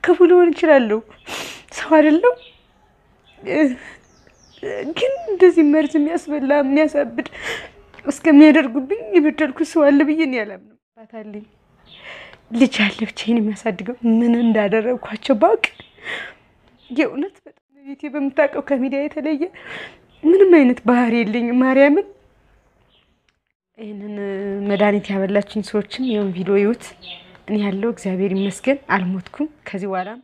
ክፉ ልሆን እችላለሁ፣ ሰው አይደለም። ግን እንደዚህ መርዝ የሚያስበላ የሚያሳብድ እስከሚያደርጉብኝ የበደልኩ ሰው አለ ብዬ እኔ አላምንም። ባታለኝ ልጅ አለ ብቻዬን የሚያሳድገው ምን እንዳደረግኳቸው ባውቅ የእውነት በጣም ቤቴ በምታውቀው ከሚዲያ የተለየ ምንም አይነት ባህሪ የለኝም። ማርያምን ይህንን መድኃኒት ያበላችኝ ሰዎችም ይሁን ቪዲዮ ይዩት። እኔ ያለው እግዚአብሔር ይመስገን አልሞትኩም። ከዚህ በኋላም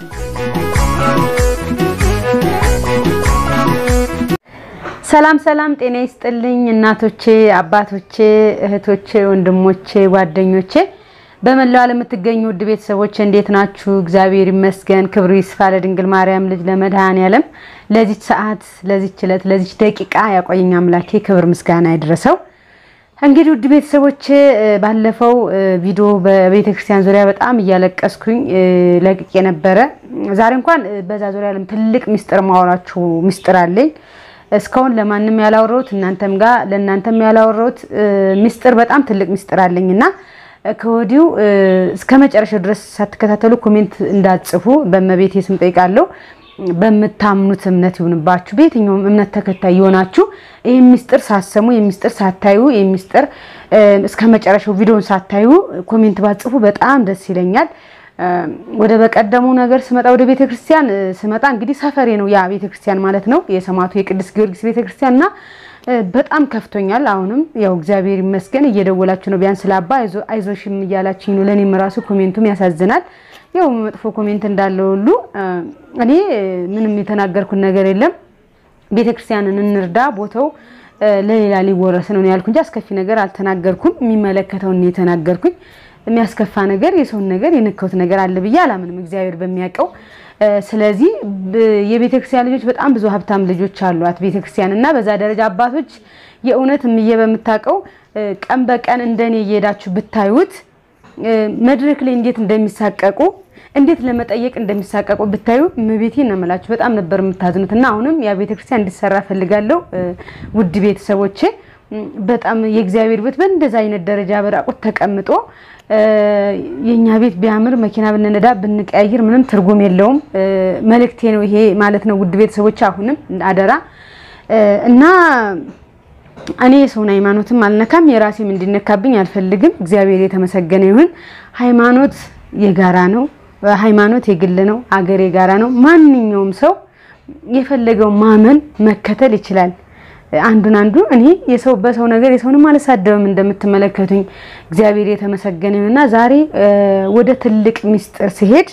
ሰላም ሰላም፣ ጤና ይስጥልኝ እናቶቼ፣ አባቶቼ፣ እህቶቼ፣ ወንድሞቼ፣ ጓደኞቼ በመላው ዓለም የምትገኙ ውድ ቤተሰቦች እንዴት ናችሁ? እግዚአብሔር ይመስገን። ክብሩ ይስፋ ለድንግል ማርያም ልጅ ለመድኃኔዓለም ለዚች ሰዓት፣ ለዚች ዕለት፣ ለዚች ደቂቃ ያቆየኝ አምላኬ ክብር ምስጋና ይድረሰው። እንግዲህ ውድ ቤተሰቦች ባለፈው ቪዲዮ በቤተ ክርስቲያን ዙሪያ በጣም እያለቀስኩኝ ለቅቄ ነበረ። ዛሬ እንኳን በዛ ዙሪያ ትልቅ ሚስጥር ማወራችሁ ሚስጥር አለኝ። እስካሁን ለማንም ያላወራሁት እናንተም ጋር ለእናንተም ያላወራሁት ሚስጥር በጣም ትልቅ ሚስጥር አለኝ እና ከወዲሁ እስከ መጨረሻው ድረስ ሳትከታተሉ ኮሜንት እንዳትጽፉ በእመቤቴ ስም ጠይቃለሁ። በምታምኑት እምነት ይሁንባችሁ። በየትኛውም እምነት ተከታይ የሆናችሁ ይህ ሚስጥር ሳሰሙ የሚስጥር ሳታዩ የሚስጥር እስከ መጨረሻው ቪዲዮን ሳታዩ ኮሜንት ባትጽፉ በጣም ደስ ይለኛል። ወደ በቀደሙ ነገር ስመጣ ወደ ቤተ ክርስቲያን ስመጣ እንግዲህ ሰፈሬ ነው ያ ቤተ ክርስቲያን ማለት ነው የሰማዕቱ የቅዱስ ጊዮርጊስ ቤተ ክርስቲያን እና በጣም ከፍቶኛል። አሁንም ያው እግዚአብሔር ይመስገን እየደወላችሁ ነው ቢያንስ ለአባ አይዞሽም እያላችኝ ነው። ለእኔም ራሱ ኮሜንቱም ያሳዝናል። ያው መጥፎ ኮሜንት እንዳለው ሁሉ እኔ ምንም የተናገርኩት ነገር የለም። ቤተክርስቲያንን እንርዳ፣ ቦታው ለሌላ ሊወረስ ነው ያልኩ እንጂ አስከፊ ነገር አልተናገርኩም። የሚመለከተውን የተናገርኩኝ የሚያስከፋ ነገር የሰውን ነገር የነካሁት ነገር አለ ብዬ አላምንም፣ እግዚአብሔር በሚያውቀው። ስለዚህ የቤተክርስቲያን ልጆች በጣም ብዙ ሀብታም ልጆች አሏት ቤተክርስቲያን እና በዛ ደረጃ አባቶች የእውነት እምዬ በምታውቀው ቀን በቀን እንደኔ እየሄዳችሁ ብታዩት መድረክ ላይ እንዴት እንደሚሳቀቁ እንዴት ለመጠየቅ እንደሚሳቀቁ ብታዩ እመቤቴ ነው የምላችሁ። በጣም ነበር የምታዝኑት እና አሁንም ያ ቤተክርስቲያን እንዲሰራ ፈልጋለሁ። ውድ ቤተሰቦቼ በጣም የእግዚአብሔር ቤት በእንደዛ አይነት ደረጃ በራቁት ተቀምጦ የኛ ቤት ቢያምር መኪና ብንነዳ ብንቀያይር ምንም ትርጉም የለውም። መልእክቴ ነው ይሄ ማለት ነው። ውድ ቤተሰቦች አሁንም አደራ እና እኔ የሰውን ሃይማኖትም አልነካም፣ የራሴም እንዲነካብኝ አልፈልግም። እግዚአብሔር የተመሰገነ ይሁን። ሃይማኖት የጋራ ነው። ሃይማኖት የግል ነው። አገር የጋራ ነው። ማንኛውም ሰው የፈለገው ማመን መከተል ይችላል። አንዱን አንዱ እኔ የሰው በሰው ነገር የሰውንም አልሳደብም እንደምትመለከቱኝ እግዚአብሔር የተመሰገነ ይሁንና ዛሬ ወደ ትልቅ ሚስጥር ሲሄድ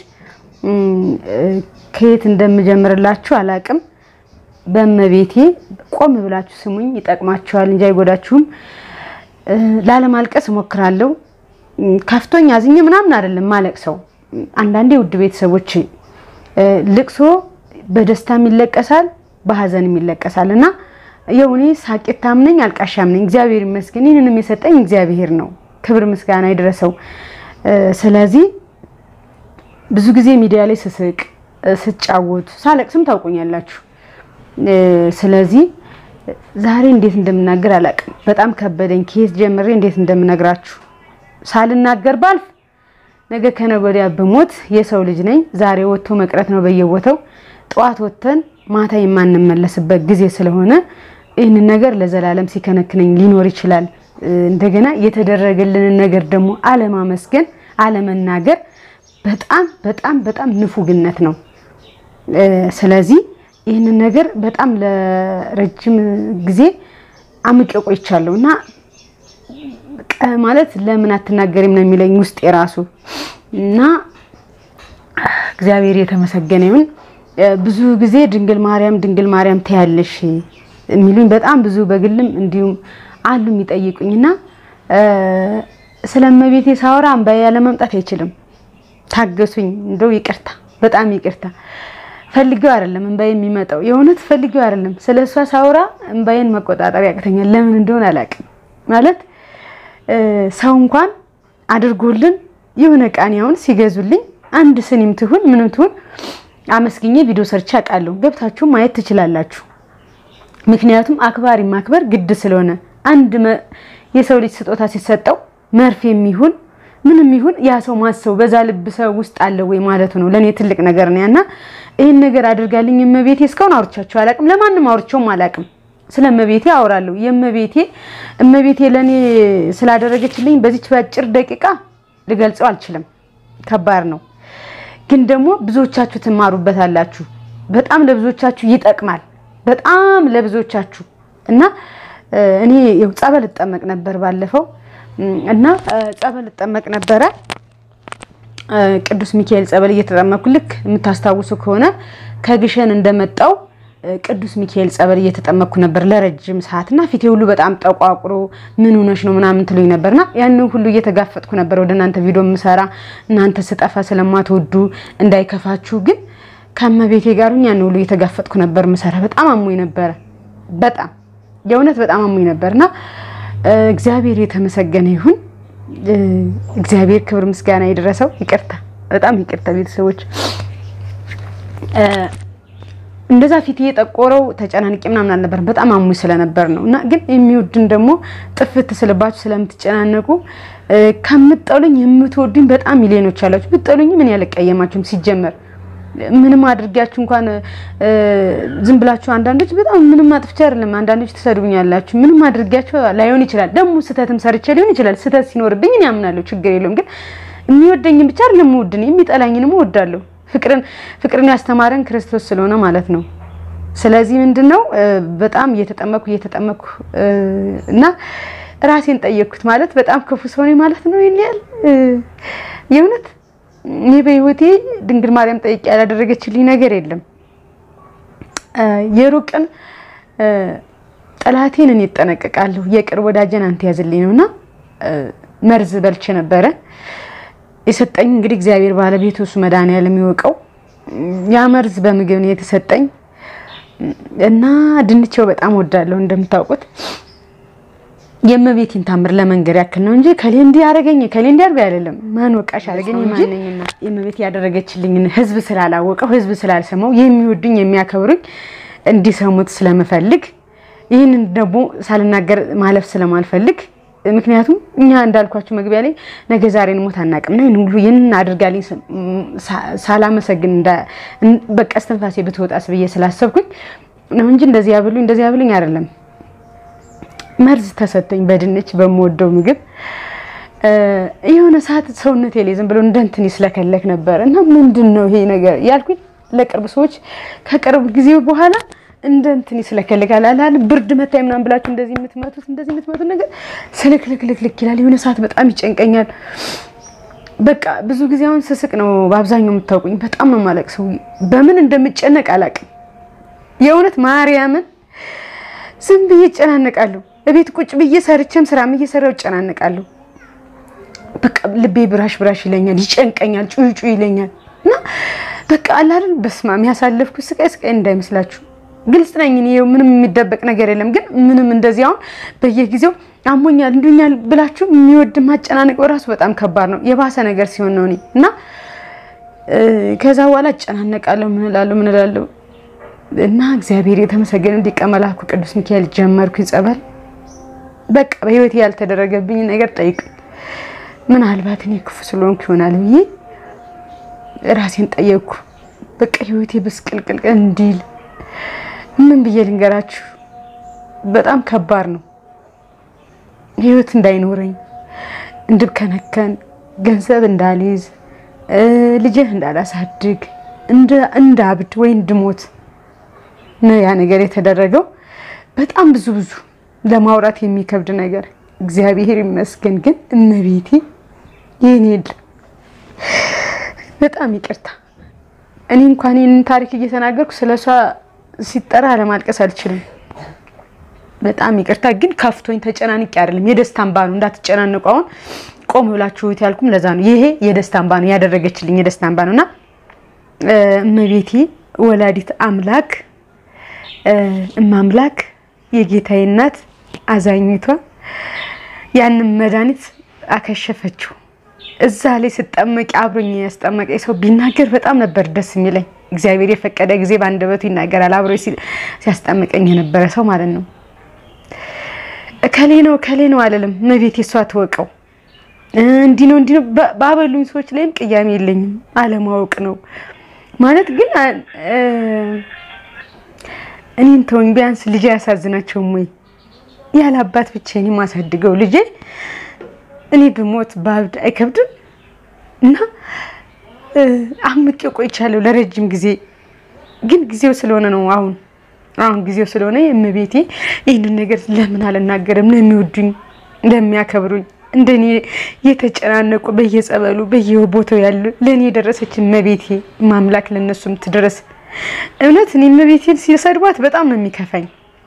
ከየት እንደምጀምርላችሁ አላቅም። በእመቤቴ ቆም ብላችሁ ስሙኝ፣ ይጠቅማችኋል እንጂ አይጎዳችሁም። ላለማልቀስ እሞክራለሁ። ከፍቶኝ አዝኜ ምናምን አይደለም ማለቅ ሰው አንዳንዴ ውድ ቤተሰቦች ልቅሶ በደስታም ይለቀሳል፣ በሀዘንም ይለቀሳል እና የውኔ ሳቂታም ነኝ አልቃሻም ነኝ። እግዚአብሔር ይመስገን። ይህንንም የሰጠኝ እግዚአብሔር ነው። ክብር ምስጋና ይድረሰው። ስለዚህ ብዙ ጊዜ ሚዲያ ላይ ስስቅ፣ ስጫወት፣ ሳለቅስም ታውቁኛላችሁ። ስለዚህ ዛሬ እንዴት እንደምናገር አላውቅም። በጣም ከበደኝ። ከየት ጀምሬ እንዴት እንደምነግራችሁ ሳልናገር ባልፍ ነገ ከነገ ወዲያ ብሞት የሰው ልጅ ነኝ። ዛሬ ወጥቶ መቅረት ነው በየቦታው ጠዋት ወጥተን ማታ የማንመለስበት ጊዜ ስለሆነ ይህንን ነገር ለዘላለም ሲከነክነኝ ሊኖር ይችላል። እንደገና የተደረገልንን ነገር ደግሞ አለማመስገን፣ አለመናገር በጣም በጣም በጣም ንፉግነት ነው። ስለዚህ ይህንን ነገር በጣም ለረጅም ጊዜ አምቄ ቆይቻለሁ እና ማለት ለምን አትናገሪም ነው የሚለኝ ውስጥ የራሱ እና እግዚአብሔር የተመሰገነ ይሁን። ብዙ ጊዜ ድንግል ማርያም ድንግል ማርያም ትያለሽ የሚሉኝ በጣም ብዙ በግልም እንዲሁም አሉ የሚጠይቁኝ እና ስለ እመቤቴ ሳወራ እምባዬ ያለመምጣት አይችልም። ታገሱኝ፣ እንደው ይቅርታ፣ በጣም ይቅርታ። ፈልጌው አይደለም እምባዬ የሚመጣው የእውነት ፈልጌው አይደለም። ስለ እሷ ሳወራ እምባዬን መቆጣጠር ያቅተኛል። ለምን እንደሆነ አላውቅም። ማለት ሰው እንኳን አድርጎልን የሆነ ቃኒ አሁን ሲገዙልኝ አንድ ስኒም ትሁን ምንም ትሁን አመስግኜ ቪዲዮ ሰርቼ አውቃለሁ። ገብታችሁ ማየት ትችላላችሁ። ምክንያቱም አክባሪ ማክበር ግድ ስለሆነ አንድ የሰው ልጅ ስጦታ ሲሰጠው መርፌ የሚሆን ምንም ይሁን ያ ሰው ማሰቡ በዛ ልብ ሰው ውስጥ አለ ወይ ማለቱ ነው ለእኔ ትልቅ ነገር ነው። እና ይህን ነገር አድርጋልኝ እመቤቴ እስካሁን አውርቻቸው አላቅም፣ ለማንም አውርቼውም አላቅም። ስለ እመቤቴ አወራለሁ። የእመቤቴ እመቤቴ ለእኔ ስላደረገችልኝ በዚች በአጭር ደቂቃ ልገልጸው አልችልም። ከባድ ነው፣ ግን ደግሞ ብዙዎቻችሁ ትማሩበታላችሁ። በጣም ለብዙዎቻችሁ ይጠቅማል። በጣም ለብዙዎቻችሁ እና እኔ ያው ጸበል እጠመቅ ነበር ባለፈው እና ጸበል እጠመቅ ነበረ። ቅዱስ ሚካኤል ጸበል እየተጠመኩ ልክ የምታስታውሱ ከሆነ ከግሸን እንደመጣው ቅዱስ ሚካኤል ጸበል እየተጠመኩ ነበር ለረጅም ሰዓት እና ፊቴ ሁሉ በጣም ጠቋቁሮ ምን ሆነሽ ነው ምናምን ትሉኝ ነበርና ያንን ሁሉ እየተጋፈጥኩ ነበር ወደ እናንተ ቪዲዮ የምሰራ እናንተ ስጠፋ ስለማትወዱ እንዳይከፋችሁ ግን ከእመቤቴ ጋር ያን ሁሉ እየተጋፈጥኩ ነበር ምሰራ። በጣም አሞኝ ነበረ። በጣም የእውነት በጣም አሞኝ ነበርና እግዚአብሔር የተመሰገነ ይሁን። እግዚአብሔር ክብር ምስጋና የደረሰው። ይቅርታ፣ በጣም ይቅርታ ቤተሰቦች። እንደዛ ፊት የጠቆረው ተጨናንቄ ምናምን አልነበረም። በጣም አሙኝ ስለነበር ነው። እና ግን የሚወድን ደግሞ ጥፍት ስልባችሁ ስለምትጨናነቁ ከምጠሉኝ የምትወዱኝ በጣም ሚሊዮኖች አላችሁ። ብጠሉኝ ምን ያልቀየማችሁም ሲጀመር ምንም አድርጊያችሁ እንኳን ዝም ብላችሁ አንዳንዶች በጣም ምንም አጥፍቼ አይደለም። አንዳንዶች ትሰድቡኛላችሁ። ምንም አድርጊያችሁ ላይሆን ይችላል። ደግሞ ስህተትም ሰርቼ ሊሆን ይችላል። ስህተት ሲኖርብኝ እኔ አምናለሁ፣ ችግር የለውም። ግን የሚወደኝም ብቻ አይደለም የምወድን የሚጠላኝንም እወዳለሁ። ፍቅርን ፍቅርን ያስተማረን ክርስቶስ ስለሆነ ማለት ነው። ስለዚህ ምንድነው በጣም እየተጠመኩ እየተጠመኩ እና ራሴን ጠየቅኩት። ማለት በጣም ክፉ ሰው ነኝ ማለት ነው። ይሄን ያህል የእውነት እኔ በህይወቴ ድንግል ማርያም ጠይቄ ያላደረገችልኝ ነገር የለም። የሩቅን ጠላቴን እኔ እጠነቀቃለሁ፣ የቅርብ ወዳጀን አንተ ያዝልኝ ነውና መርዝ በልቼ ነበረ የሰጠኝ እንግዲህ እግዚአብሔር ባለቤቱ እሱ መድኃኒዓለም የሚወቀው ያ መርዝ በምግብ ነው የተሰጠኝ እና ድንቼው በጣም ወዳለሁ እንደምታውቁት የእመቤቴን ታምር ለመንገር ያክል ነው እንጂ ከሌ እንዲህ ያደረገኝ ከሌ እንዲህ አድርጎ አይደለም። ማን ወቃሽ አደረገኝ እንጂ የእመቤቴ ያደረገችልኝን ህዝብ ስላላወቀው ህዝብ ስላልሰማው የሚወዱኝ የሚያከብሩኝ እንዲሰሙት ስለምፈልግ ይህንን ደግሞ ሳልናገር ማለፍ ስለማልፈልግ ምክንያቱም እኛ እንዳልኳችሁ መግቢያ ላይ ነገ ዛሬን ሞት አናውቅምና ይህን ሁሉ ይህንን አድርጋልኝ ሳላመሰግን በቃ እስትንፋሴ ብትወጣስ ብዬ ስላሰብኩኝ ነው እንጂ እንደዚህ ያብሉኝ እንደዚህ ያብሉኝ አይደለም። መርዝ ተሰጠኝ በድንች በምወደው ምግብ የሆነ ሰዓት ሰውነቴ ላይ ዝም ብሎ እንደ እንትን ይስለከለክ ነበር እና ምንድን ነው ይሄ ነገር ያልኩኝ ለቅርብ ሰዎች ከቅርብ ጊዜ በኋላ እንደ እንትን ይስለከልካል አላል ብርድ መታኝ ምናምን ብላችሁ እንደዚህ የምትመቱት እንደዚህ የምትመቱት ነገር ስልክልክልክልክ ይላል። የሆነ ሰዓት በጣም ይጨንቀኛል። በቃ ብዙ ጊዜ አሁን ስስቅ ነው በአብዛኛው የምታውቁኝ። በጣም ነው የማለቅሰው። በምን እንደምጨነቅ አላውቅም። የእውነት ማርያምን ዝም ብዬ እጨናነቃለሁ። እቤት ቁጭ ብዬ ሰርቼም ስራም እየሰራው እጨናነቃለሁ። በቃ ልቤ ብራሽ ብራሽ ይለኛል፣ ይጨንቀኛል፣ ጩይ ጩይ ይለኛል እና በቃ አላልን በስማ የሚያሳለፍኩት ስቃይ ስቃይ እንዳይመስላችሁ ግልጽ ነኝ። እኔ ምንም የሚደበቅ ነገር የለም። ግን ምንም እንደዚህ አሁን በየጊዜው አሞኛል እንዱኛል ብላችሁ የሚወድ ማጨናነቅ በራሱ በጣም ከባድ ነው። የባሰ ነገር ሲሆን ነው እኔ እና ከዛ በኋላ እጨናነቃለሁ። ምን እላለሁ ምን እላለሁ እና እግዚአብሔር የተመሰገነ ሊቀ መላኩ ቅዱስ ሚካኤል ጀመርኩኝ ጸበል። በቃ በህይወቴ ያልተደረገብኝ ነገር ጠይቅ ምናልባት እኔ ክፉ ስለሆንኩ ይሆናል ብዬ ራሴን ጠየቅኩ። በቃ ህይወቴ ብስቅልቅልቅል እንዲል ምን ብዬ ልንገራችሁ? በጣም ከባድ ነው። ህይወት እንዳይኖረኝ እንድብከነከን፣ ገንዘብ እንዳልይዝ፣ ልጅህ እንዳላሳድግ፣ እንዳብድ ወይ እንድሞት ነው ያ ነገር የተደረገው። በጣም ብዙ ብዙ ለማውራት የሚከብድ ነገር። እግዚአብሔር ይመስገን ግን እመቤቴ የኔ በጣም ይቅርታ። እኔ እንኳን ይህንን ታሪክ እየተናገርኩ ስለሷ ሲጠራ ለማልቀስ አልችልም። በጣም ይቅርታ ግን ከፍቶኝ ተጨናንቄ አይደለም። የደስታ እንባ ነው። እንዳትጨናነቁ። አሁን ቆም ብላችሁት ያልኩም ለዛ ነው። ይሄ የደስታ እንባ ነው፣ ያደረገችልኝ የደስታ እንባ ነውና እመቤቴ ወላዲት አምላክ እማምላክ የጌታዬ እናት አዛኝቷ ያንን መድኃኒት አከሸፈችው። እዛ ላይ ስጠመቂ አብሮኝ ያስጠመቀኝ ሰው ቢናገር በጣም ነበር ደስ የሚለኝ። እግዚአብሔር የፈቀደ ጊዜ በአንደበቱ ይናገራል። አብሮ ሲያስጠምቀኝ የነበረ ሰው ማለት ነው። ከሌ ነው ከሌ ነው አለልም። እመቤቴ እሷ ትወቀው። እንዲህ ነው እንዲህ ነው ባበሉኝ ሰዎች ላይም ቅያሜ የለኝም። አለማወቅ ነው ማለት ግን እኔን ተወኝ። ቢያንስ ልጄ አያሳዝናቸውም ወይ? ያለ አባት ብቻዬን የማሳድገው ልጄ እኔ ብሞት ባብድ አይከብድም? እና አምቄ ቆይቻለሁ ለረጅም ጊዜ። ግን ጊዜው ስለሆነ ነው አሁን አሁን ጊዜው ስለሆነ የእመቤቴ ይህንን ነገር ለምን አልናገርም? ለሚወዱኝ ለሚያከብሩኝ እንደኔ የተጨናነቁ በየጸበሉ በየቦታው ያሉ ለእኔ የደረሰች እመቤቴ ማምላክ ለእነሱም ትድረስ። እውነት እኔ እመቤቴን ሲሰድቧት በጣም ነው የሚከፋኝ።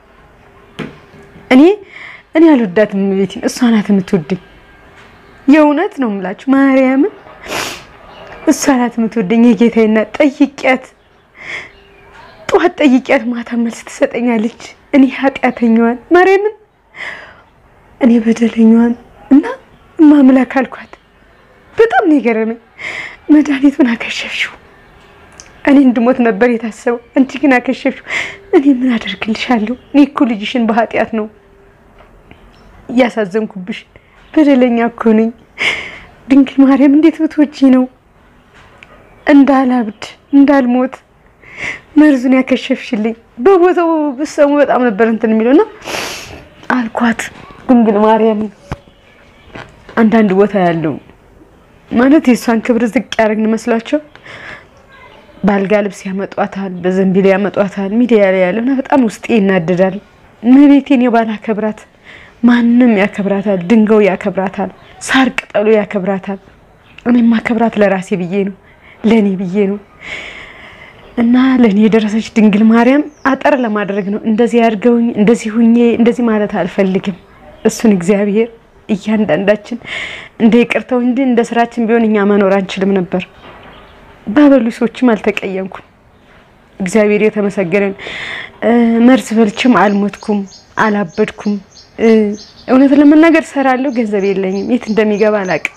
እኔ እኔ አልወዳትም እመቤቴን፣ እሷ ናት የምትወደኝ። የእውነት ነው የምላችሁ ማርያምን፣ እሷ ናት የምትወደኝ። የጌታዬና ጠይቂያት፣ ጠዋት ጠይቂያት፣ ማታ መልስ ትሰጠኛለች። እኔ ኃጢአተኛዋን ማርያምን፣ እኔ በደለኛዋን እና ማምላክ አልኳት። በጣም ነው የገረመኝ። መድኃኒቱን አከሸፍሽው። እኔ እንድሞት ነበር የታሰበው፣ አንቺ ግን አከሸፍሽው። እኔ ምን አደርግልሻለሁ? እኔ እኮ ልጅሽን በኃጢአት ነው እያሳዘንኩብሽ። በደለኛ እኮ ነኝ። ድንግል ማርያም እንዴት ብትወጪ ነው እንዳላብድ እንዳልሞት መርዙን ያከሸፍሽልኝ? በቦታው ብሰሙ በጣም ነበር እንትን የሚለውና አልኳት ድንግል ማርያም አንዳንድ ቦታ ያለው ማለት የእሷን ክብር ዝቅ ያደረግን መስሏቸው በአልጋ ልብስ ያመጧታል፣ በዘንቢል ያመጧታል። ሚዲያ ላይ ያለውና በጣም ውስጤ ይናደዳል። እመቤቴን የባላከብራት ማንም ያከብራታል፣ ድንጋዩ ያከብራታል፣ ሳር ቅጠሉ ያከብራታል። እኔም ማከብራት ለራሴ ብዬ ነው፣ ለእኔ ብዬ ነው። እና ለእኔ የደረሰች ድንግል ማርያም አጠር ለማድረግ ነው። እንደዚህ ያድርገውኝ እንደዚህ ሁኜ እንደዚህ ማለት አልፈልግም። እሱን እግዚአብሔር እያንዳንዳችን እንደ ይቅርተው እንጂ እንደ ስራችን ቢሆን እኛ መኖር አንችልም ነበር። ባበሉ ሰዎችም አልተቀየምኩም። እግዚአብሔር የተመሰገነን። መርዝ በልቼም አልሞትኩም፣ አላበድኩም። እውነት ለመናገር ሰራለሁ፣ ገንዘብ የለኝም፣ የት እንደሚገባ አላቅም።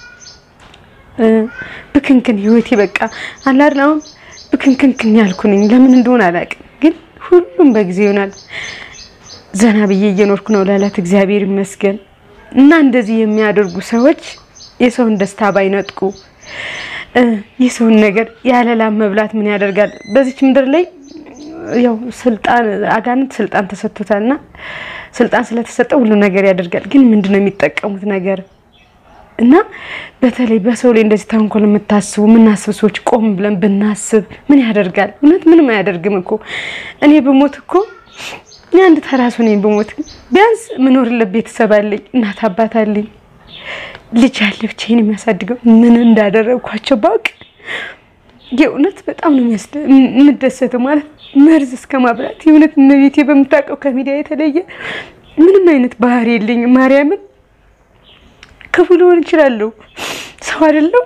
ብክንክን ህይወቴ በቃ አላርን አሁን ብክንክንክን ያልኩ ነኝ። ለምን እንደሆነ አላቅም፣ ግን ሁሉም በጊዜ ይሆናል። ዘና ብዬ እየኖርኩ ነው ለዕለት እግዚአብሔር ይመስገን። እና እንደዚህ የሚያደርጉ ሰዎች የሰውን ደስታ ባይነጥቁ የሰውን ነገር ያለ ላም መብላት ምን ያደርጋል? በዚች ምድር ላይ ያው ስልጣን አጋንንት ስልጣን ተሰጥቶታልና ስልጣን ስለተሰጠው ሁሉ ነገር ያደርጋል። ግን ምንድን ነው የሚጠቀሙት ነገር እና በተለይ በሰው ላይ እንደዚህ ተንኮል የምታስቡ የምናስብ ሰዎች ቆም ብለን ብናስብ ምን ያደርጋል? እውነት ምንም አያደርግም እኮ እኔ ብሞት እኮ እኔ አንድ ተራ ሰው ነኝ። ብሞት ቢያንስ ምኖርለት ቤተሰብ አለኝ፣ እናት አባት አለኝ፣ ልጅ አለ ብቻዬን የሚያሳድገው ምን እንዳደረግኳቸው ባውቅ የእውነት በጣም ነው የምደሰተው። ማለት መርዝ እስከ ማብላት የእውነት እመቤቴ በምታውቀው ከሚዲያ የተለየ ምንም አይነት ባህሪ የለኝም። ማርያምን ክፉ ልሆን እችላለሁ፣ ሰው አይደለም።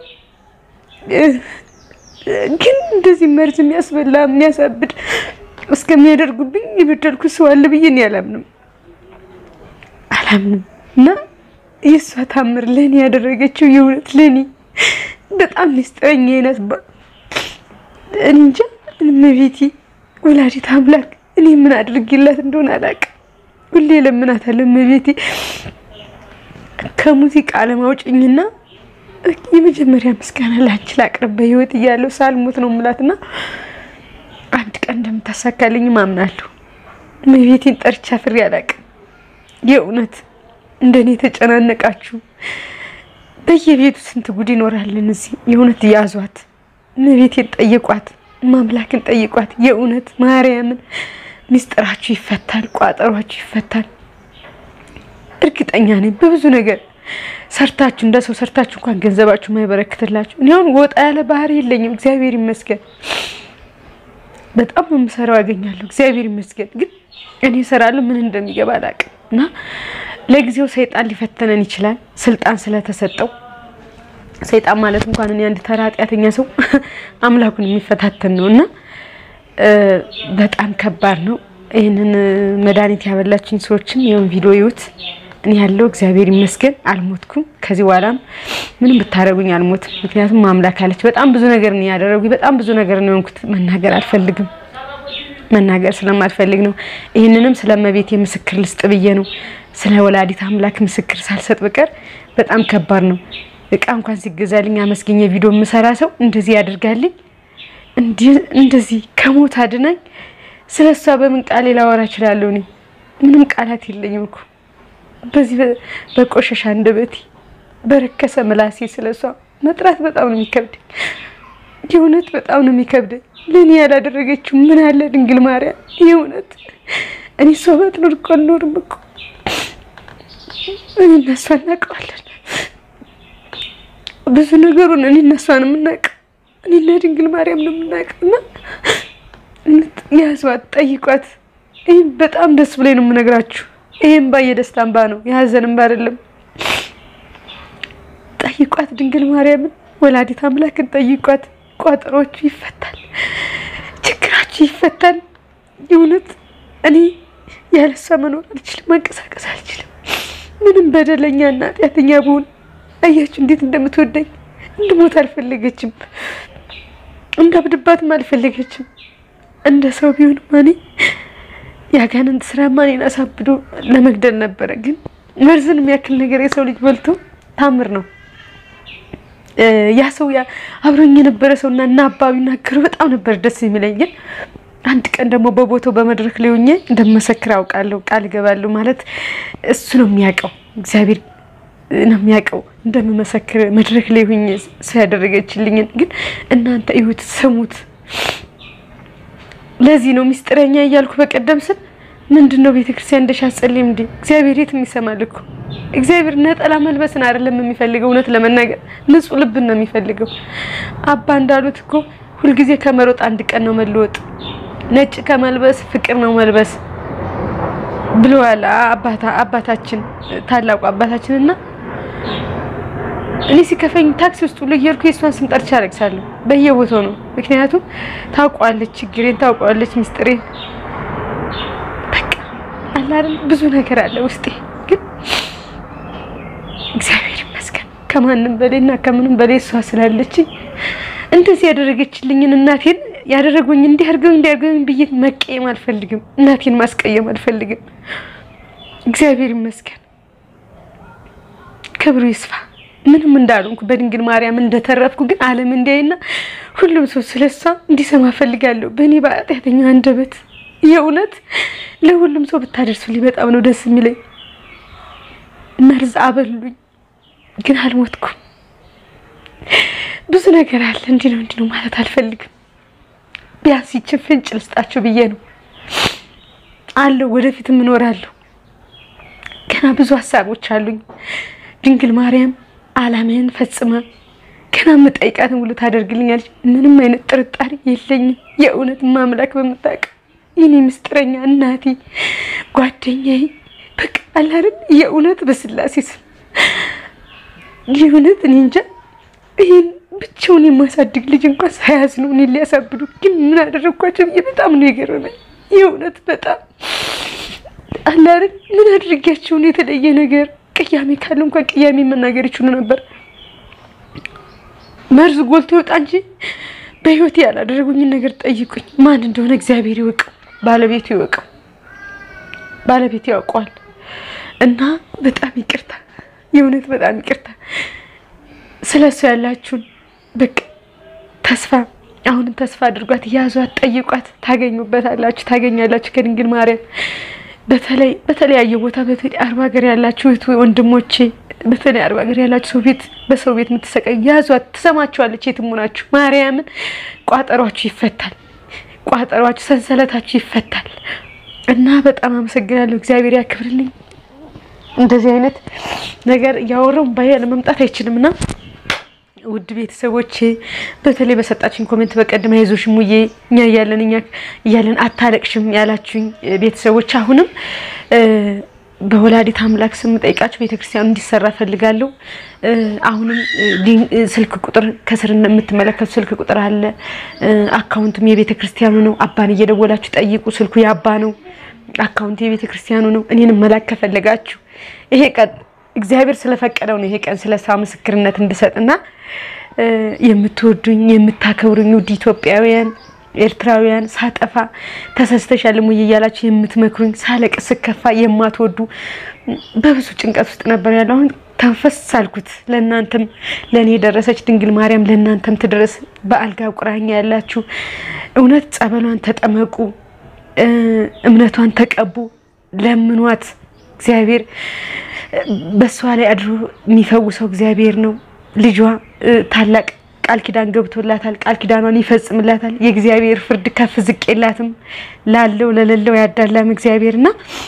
ግን እንደዚህ መርዝ የሚያስበላ የሚያሳብድ እስከሚያደርጉብኝ የበደልኩ ሰው አለ ብዬ እኔ አላምንም አላምንም። እና የእሷ ታምር ለእኔ ያደረገችው የእውነት ለእኔ በጣም ሚስጥረኛ አይነት እንጃ እመቤቴ ወላዲት አምላክ እኔ ምን አድርጌላት እንደሆነ አላውቅም። ሁሌ ለምናታለሁ እመቤቴ ከሙዚቃ አለማውጭኝና የመጀመሪያ ምስጋና ላንቺ ላቅርብ በህይወት እያለሁ ሳልሞት ነው የምላትና አንድ ቀን እንደምታሳካልኝ ማምናለሁ። እመቤቴን ጠርቻ ፍሬ አላውቅም። የእውነት እንደኔ የተጨናነቃችሁ በየቤቱ ስንት ጉድ ይኖራልን እዚህ የእውነት ያዟት። እመቤቴን ጠይቋት፣ ማምላክን ጠይቋት። የእውነት ማርያምን ሚስጥራችሁ ይፈታል፣ ቋጠሯችሁ ይፈታል። እርግጠኛ ነኝ በብዙ ነገር ሰርታችሁ እንደ ሰው ሰርታችሁ እንኳን ገንዘባችሁ ማይበረክትላችሁ። እኔ አሁን ወጣ ያለ ባህሪ የለኝም፣ እግዚአብሔር ይመስገን። በጣም የምሰራው ያገኛለሁ፣ እግዚአብሔር ይመስገን። ግን እኔ እሰራለሁ ምን እንደሚገባ አላውቅም። እና ለጊዜው ሰይጣን ሊፈተነን ይችላል፣ ስልጣን ስለተሰጠው ሰይጣን ማለት እንኳን እኔ አንድ ተራ ኃጢአተኛ ሰው አምላኩን የሚፈታተን ነው እና በጣም ከባድ ነው። ይህንን መድኃኒት ያበላችኝ ሰዎችም ይሁን ቪዲዮ ይዩት። እኔ ያለው እግዚአብሔር ይመስገን አልሞትኩም። ከዚህ በኋላም ምንም ብታደርጉኝ አልሞትም። ምክንያቱም አምላክ አለች። በጣም ብዙ ነገር ነው ያደረጉኝ። በጣም ብዙ ነገር ነው የሆንኩት። መናገር አልፈልግም። መናገር ስለማልፈልግ ነው። ይህንንም ስለመቤቴ ምስክር ልስጥ ብዬ ነው። ስለ ወላዲት አምላክ ምስክር ሳልሰጥ በቀር በጣም ከባድ ነው። እቃ እንኳን ሲገዛልኝ አመስገኘ ቪዲዮ የምሰራ ሰው እንደዚህ ያደርጋልኝ እንደዚህ ከሞት አድናኝ። ስለ እሷ በምን ቃሌ ላወራ እችላለሁ? እኔ ምንም ቃላት የለኝም እኮ በዚህ በቆሸሻ አንደበቴ በረከሰ ምላሴ ስለ እሷ መጥራት በጣም ነው የሚከብደኝ። የእውነት በጣም ነው የሚከብደኝ። ለእኔ ያላደረገችው ምን አለ ድንግል ማርያም። የእውነት እኔ እሷ ባትኖር እኮ አልኖርም እኮ። እኔ እና እሷ እናውቀዋለን ብዙ ነገሩን። እኔ እና እሷን የምናውቀው እኔና ድንግል ማርያም ነው የምናውቀው። እና ያዟት፣ ጠይቋት። ይህም በጣም ደስ ብሎኝ ነው የምነግራችሁ። ይህም ባ የደስታ እንባ ነው የሀዘን እንባ አይደለም። ጠይቋት ድንግል ማርያምን ወላዲት አምላክን ጠይቋት። ቋጠሮቹ ይፈታል፣ ችግራችሁ ይፈታል። የእውነት እኔ ያለሷ መኖር አልችልም፣ መንቀሳቀስ አልችልም። ምንም በደለኛ እና ኃጢአተኛ ብሆን አያችሁ እንዴት እንደምትወደኝ። እንድሞት አልፈለገችም፣ እንዳብድባትም አልፈለገችም። እንደ ሰው ቢሆን ማኔ የአጋንንት ስራ ማኔን አሳብዶ ለመግደል ነበረ። ግን መርዝን የሚያክል ነገር የሰው ልጅ በልቶ ታምር ነው። ያ ሰው አብሮኝ የነበረ ሰው እና እና አባቢ ናገሩ በጣም ነበር ደስ የሚለኝ። ግን አንድ ቀን ደግሞ በቦታው በመድረክ ላይ ሆኜ እንደመሰክር አውቃለሁ፣ ቃል እገባለሁ። ማለት እሱ ነው የሚያውቀው፣ እግዚአብሔር ነው የሚያውቀው እንደምመሰክር መድረክ ላይ ሆኜ ሰው ያደረገችልኝን። ግን እናንተ እዩት፣ ስሙት። ለዚህ ነው ሚስጥረኛ እያልኩ በቀደም ስል ምንድን ነው ቤተክርስቲያን እንደሽ አጸልም እንዴ? እግዚአብሔር የት የሚሰማል እኮ እግዚአብሔር ነጠላ መልበስን አይደለም የሚፈልገው። እውነት ለመናገር ንጹሕ ልብን ነው የሚፈልገው። አባ እንዳሉት እኮ ሁልጊዜ ከመሮጥ አንድ ቀን ነው መለወጥ፣ ነጭ ከመልበስ ፍቅር ነው መልበስ ብለዋል አባታችን ታላቁ አባታችን። እና እኔ ሲከፈኝ ታክሲ ውስጥ ሁሉ እየሄድኩ የእሷን ስም ጠርቼ አለቅሳለሁ። በየቦታው ነው። ምክንያቱም ታውቋለች፣ ችግሬን ታውቋለች፣ ሚስጥሬን አላለም ብዙ ነገር አለ ውስጤ። ግን እግዚአብሔር ይመስገን ከማንም በላይና ከምንም በላይ እሷ ስላለችኝ እንደዚህ ያደረገችልኝን እናቴን ያደረጉኝ እንዲህ አድርገው እንዲህ አድርገው ብዬ መቀየም አልፈልግም። እናቴን ማስቀየም አልፈልግም። እግዚአብሔር ይመስገን ክብሩ ይስፋ። ምንም እንዳልሆንኩ በድንግል ማርያም እንደተረፍኩ ግን ዓለም እንዲያይና ሁሉም ሰው ስለሷ እንዲሰማ ፈልጋለሁ በእኔ በኃጢአተኛ አንደበት የእውነት ለሁሉም ሰው ብታደርሱልኝ በጣም ነው ደስ የሚለኝ። መርዝ አበሉኝ፣ ግን አልሞትኩም። ብዙ ነገር አለ። እንዲህ ነው እንዲህ ነው ማለት አልፈልግም። ቢያንስ ይችን ፍንጭ ልስጣችሁ ብዬ ነው አለሁ። ወደፊትም እኖራለሁ። ገና ብዙ ሀሳቦች አሉኝ። ድንግል ማርያም ዓላማዬን ፈጽማ ገና የምጠይቃትን ሁሉ ታደርግልኛለች። ምንም አይነት ጥርጣሬ የለኝም። የእውነት ማምላክ በምታውቀው ይህኔ ምስጢረኛ እናቴ ጓደኛዬ በቃ አላርን የእውነት በስላሴ ስም የእውነት እኔ እንጃ ይህን ብቻውን የማሳድግ ልጅ እንኳን ሳያዝ ነው እኔ ሊያሳብዱ ግን ምን አደረግኳቸው ብዬ በጣም ነው የገረመኝ። የእውነት በጣም አላርን ምን አድርጊያቸውን የተለየ ነገር ቅያሜ ካለ እንኳን ቅያሜ መናገር ይችሉ ነበር። መርዝ ጎልቶ ይወጣ እንጂ በህይወቴ ያላደረጉኝን ነገር ጠይቁኝ። ማን እንደሆነ እግዚአብሔር ይወቀው፣ ባለቤቱ ይወቀው፣ ባለቤቱ ያውቀዋል። እና በጣም ይቅርታ፣ የእውነት በጣም ይቅርታ። ስለ እሱ ያላችሁን በቃ ተስፋ አሁንም ተስፋ አድርጓት፣ ያዟት፣ ጠይቋት፣ ታገኙበታላችሁ፣ ታገኛላችሁ ከድንግል ማርያም በተለይ በተለያየ ቦታ በተለይ አርባ ሀገር ያላችሁ እህት ወንድሞቼ፣ በተለይ አርባ ሀገር ያላችሁ ሰው ቤት በሰው ቤት የምትሰቃዩ ያዟት፣ ትሰማችኋለች። የትም ሆናችሁ ማርያምን ቋጠሯችሁ ይፈታል፣ ቋጠሯችሁ ሰንሰለታችሁ ይፈታል። እና በጣም አመሰግናለሁ። እግዚአብሔር ያክብርልኝ። እንደዚህ አይነት ነገር እያወራው ባያ ለመምጣት አይችልም እና ውድ ቤተሰቦቼ በተለይ በሰጣችሁኝ ኮሜንት በቀደም አይዞሽ ሙዬ እኛ እያለን እኛ እያለን አታለቅሽም ያላችሁኝ ቤተሰቦች አሁንም በወላዲት አምላክ ስም ጠይቃችሁ ቤተክርስቲያኑ እንዲሰራ ፈልጋለሁ። አሁንም ስልክ ቁጥር ከስር የምትመለከቱ ስልክ ቁጥር አለ። አካውንቱም የቤተ ክርስቲያኑ ነው። አባን እየደወላችሁ ጠይቁ። ስልኩ የአባ ነው። አካውንት የቤተ ክርስቲያኑ ነው። እኔንም መላክ ከፈለጋችሁ ይሄ ቀን እግዚአብሔር ስለፈቀደው ነው። ይሄ ቀን ስለ እሷ ምስክርነት እንድሰጥና የምትወዱኝ የምታከብሩኝ ውድ ኢትዮጵያውያን ኤርትራውያን ሳጠፋ ተሰስተሻል እሙዬ እያላችሁ የምትመክሩኝ ሳለቅስ ስከፋ የማትወዱ በብዙ ጭንቀት ውስጥ ነበር ያለው። አሁን ተንፈስ አልኩት። ለእናንተም ለእኔ የደረሰች ድንግል ማርያም ለእናንተም ትድረስ። በአልጋ ቁራኛ ያላችሁ እውነት ጸበሏን ተጠመቁ፣ እምነቷን ተቀቡ፣ ለምኗት። እግዚአብሔር በእሷ ላይ አድሮ የሚፈውሰው እግዚአብሔር ነው። ልጇ ታላቅ ቃል ኪዳን ገብቶላታል። ቃል ኪዳኗን ይፈጽምላታል። የእግዚአብሔር ፍርድ ከፍ ዝቅ የላትም። ላለው ለሌለው ያዳላም እግዚአብሔርና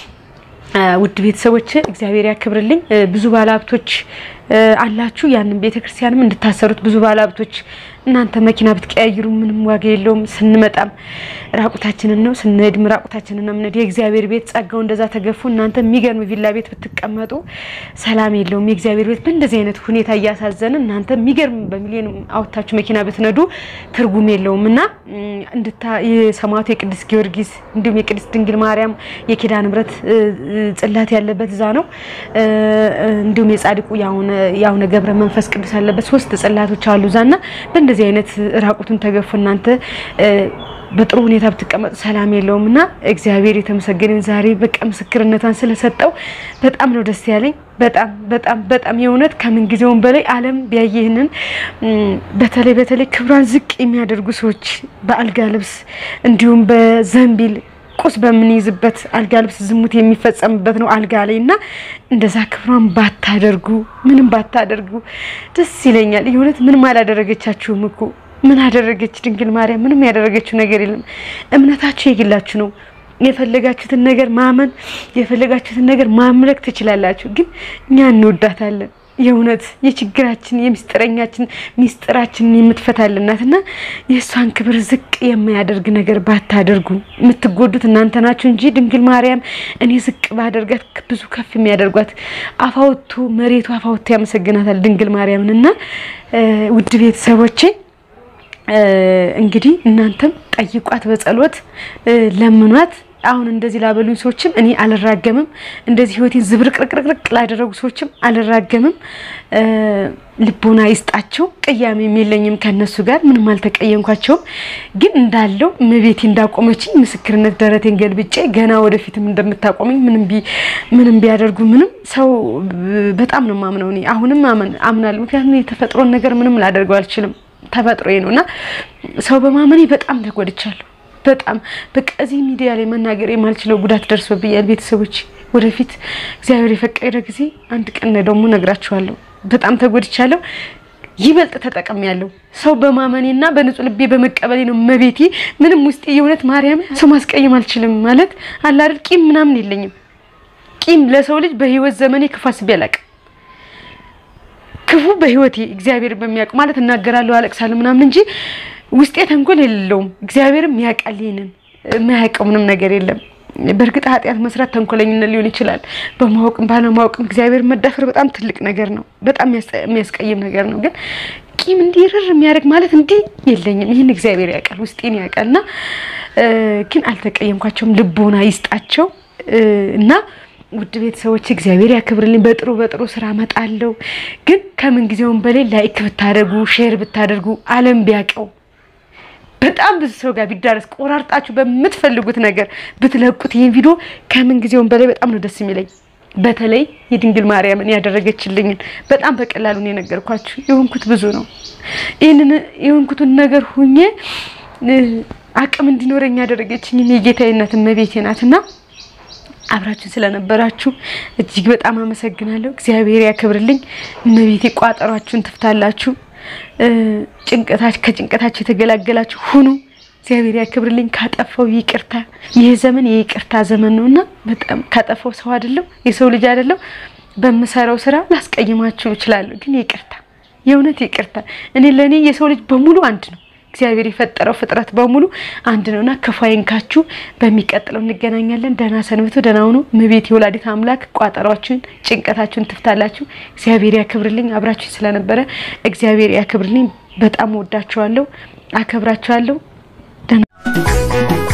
ውድ ቤተሰቦች እግዚአብሔር ያክብርልኝ። ብዙ ባለሀብቶች አላችሁ። ያንን ቤተክርስቲያንም እንድታሰሩት ብዙ ባለሀብቶች እናንተ መኪና ብትቀያይሩ ምንም ዋጋ የለውም። ስንመጣም ራቁታችንን ነው፣ ስንሄድም ራቁታችንን ነው የምንሄድ። የእግዚአብሔር ቤት ጸጋው እንደዛ ተገፉ። እናንተ የሚገርም ቪላ ቤት ብትቀመጡ ሰላም የለውም። የእግዚአብሔር ቤት በእንደዚህ አይነት ሁኔታ እያሳዘን እናንተ የሚገርም በሚሊዮን አውጥታችሁ መኪና ብትነዱ ትርጉም የለውም እና እንድታ የሰማዕቱ የቅዱስ ጊዮርጊስ እንዲሁም የቅድስት ድንግል ማርያም የኪዳነ ምሕረት ጽላት ያለበት እዛ ነው። እንዲሁም የጻድቁ የአቡነ ገብረ መንፈስ ቅዱስ ያለበት ሶስት ጽላቶች አሉ እዛና በእንደዚህ አይነት ራቁቱን ተገፉ እናንተ በጥሩ ሁኔታ ብትቀመጡ ሰላም የለውም እና እግዚአብሔር የተመሰገነ ዛሬ በቃ ምስክርነቷን ስለሰጠው በጣም ነው ደስ ያለኝ። በጣም በጣም በጣም የእውነት ከምን ጊዜውም በላይ ዓለም ቢያየህንን በተለይ በተለይ ክብሯን ዝቅ የሚያደርጉ ሰዎች በአልጋ ልብስ እንዲሁም በዘንቢል ቁስ በምንይዝበት አልጋ ልብስ ዝሙት የሚፈጸምበት ነው አልጋ ላይ እና እንደዛ ክብሯን ባታደርጉ ምንም ባታደርጉ ደስ ይለኛል። የእውነት ምንም አላደረገቻችሁም እኮ ምን አደረገች ድንግል ማርያም? ምንም ያደረገችው ነገር የለም። እምነታችሁ የግላችሁ ነው። የፈለጋችሁትን ነገር ማመን የፈለጋችሁትን ነገር ማምለክ ትችላላችሁ። ግን እኛ እንወዳታለን። የእውነት የችግራችን የምስጢረኛችን ሚስጥራችንን የምትፈታልን ናት እና የእሷን ክብር ዝቅ የማያደርግ ነገር ባታደርጉ። የምትጎዱት እናንተ ናችሁ እንጂ ድንግል ማርያም እኔ ዝቅ ባደርጋት ብዙ ከፍ የሚያደርጓት አፋውቶ መሬቱ አፋውቶ ያመሰግናታል ድንግል ማርያምን እና ውድ ቤተሰቦቼ እንግዲህ እናንተም ጠይቋት፣ በጸሎት ለምኗት። አሁን እንደዚህ ላበሉኝ ሰዎችም እኔ አልራገምም። እንደዚህ ህይወቴን ዝብርቅርቅርቅ ላደረጉ ሰዎችም አልራገምም። ልቦና ይስጣቸው። ቅያሜም የለኝም ከነሱ ጋር ምንም አልተቀየምኳቸውም። ግን እንዳለው እመቤቴ እንዳቆመችኝ ምስክርነት ደረቴን ገልብጬ ገና ወደፊትም እንደምታቆመኝ ምንም ቢያደርጉ ምንም ሰው በጣም ነው ማምነው። እኔ አሁንም አምናለሁ። ምክንያቱም የተፈጥሮን ነገር ምንም ላደርገው አልችልም። ተፈጥሮዬ ነው እና ሰው በማመኔ በጣም ተጎድቻለሁ። በጣም በቃ እዚህ ሚዲያ ላይ መናገር የማልችለው ጉዳት ደርሶብኛል። ቤተሰቦች ወደፊት እግዚአብሔር የፈቀደ ጊዜ አንድ ቀን ደግሞ ነግራችኋለሁ። በጣም ተጎድቻለሁ። ይበልጥ ተጠቅሜያለሁ። ሰው በማመኔና በንጹህ ልቤ በመቀበሌ ነው። መቤቴ ምንም ውስጤ የእውነት ማርያም ሰው ማስቀየም አልችልም ማለት አላደል ቂም ምናምን የለኝም። ቂም ለሰው ልጅ በህይወት ዘመኔ ክፉ አስቤ አላውቅም። ክፉ በህይወቴ እግዚአብሔር በሚያውቅ ማለት እናገራለሁ፣ አለቅሳለሁ ምናምን እንጂ ውስጤ ተንኮል የሌለውም። እግዚአብሔርም ያውቃል። ይሄንን የማያውቀው ምንም ነገር የለም። በእርግጥ ኃጢአት መስራት ተንኮለኝነት ሊሆን ይችላል። በማወቅም ባለማወቅም እግዚአብሔር መዳፈር በጣም ትልቅ ነገር ነው። በጣም የሚያስቀይም ነገር ነው። ግን ቂም እንዲህ ርር የሚያደርግ ማለት እንዲህ የለኝም። ይህን እግዚአብሔር ያውቃል፣ ውስጤን ያውቃል። እና ግን አልተቀየምኳቸውም። ልቦና ይስጣቸው እና ውድ ቤተሰቦች እግዚአብሔር ያክብርልኝ። በጥሩ በጥሩ ስራ እመጣለሁ። ግን ከምን ጊዜውም በላይ ላይክ ብታደርጉ ሼር ብታደርጉ ዓለም ቢያውቀው በጣም ብዙ ሰው ጋር ቢዳረስ ቆራርጣችሁ በምትፈልጉት ነገር ብትለቁት ይህን ቪዲዮ ከምን ጊዜውም በላይ በጣም ነው ደስ የሚለኝ። በተለይ የድንግል ማርያምን ያደረገችልኝን በጣም በቀላሉ ነው የነገርኳችሁ። የሆንኩት ብዙ ነው። ይህንን የሆንኩትን ነገር ሁኜ አቅም እንዲኖረኝ ያደረገችኝ የጌታዬ እናት እመቤቴ ናትና አብራችን ስለነበራችሁ እጅግ በጣም አመሰግናለሁ። እግዚአብሔር ያክብርልኝ። እመቤቴ ቋጠሯችሁን ትፍታላችሁ። ጭንቀታች ከጭንቀታችሁ የተገላገላችሁ ሁኑ። እግዚአብሔር ያክብርልኝ። ካጠፋው ይቅርታ። ይህ ዘመን የይቅርታ ዘመን ነውና በጣም ካጠፋው ሰው አይደለም የሰው ልጅ አይደለም። በምሰራው ስራ ላስቀይማችሁ እችላለሁ፣ ግን ይቅርታ፣ የእውነት ይቅርታ። እኔ ለእኔ የሰው ልጅ በሙሉ አንድ ነው። እግዚአብሔር የፈጠረው ፍጥረት በሙሉ አንድ ነውና ክፉ አይንካችሁ። በሚቀጥለው እንገናኛለን። ደህና ሰንብቱ፣ ደህና ሁኑ። እመቤቴ የወላዲት አምላክ ቋጠሯችሁን፣ ጭንቀታችሁን ትፍታላችሁ። እግዚአብሔር ያክብርልኝ። አብራችሁ ስለነበረ እግዚአብሔር ያክብርልኝ። በጣም ወዳችኋለሁ፣ አከብራችኋለሁ። ደህና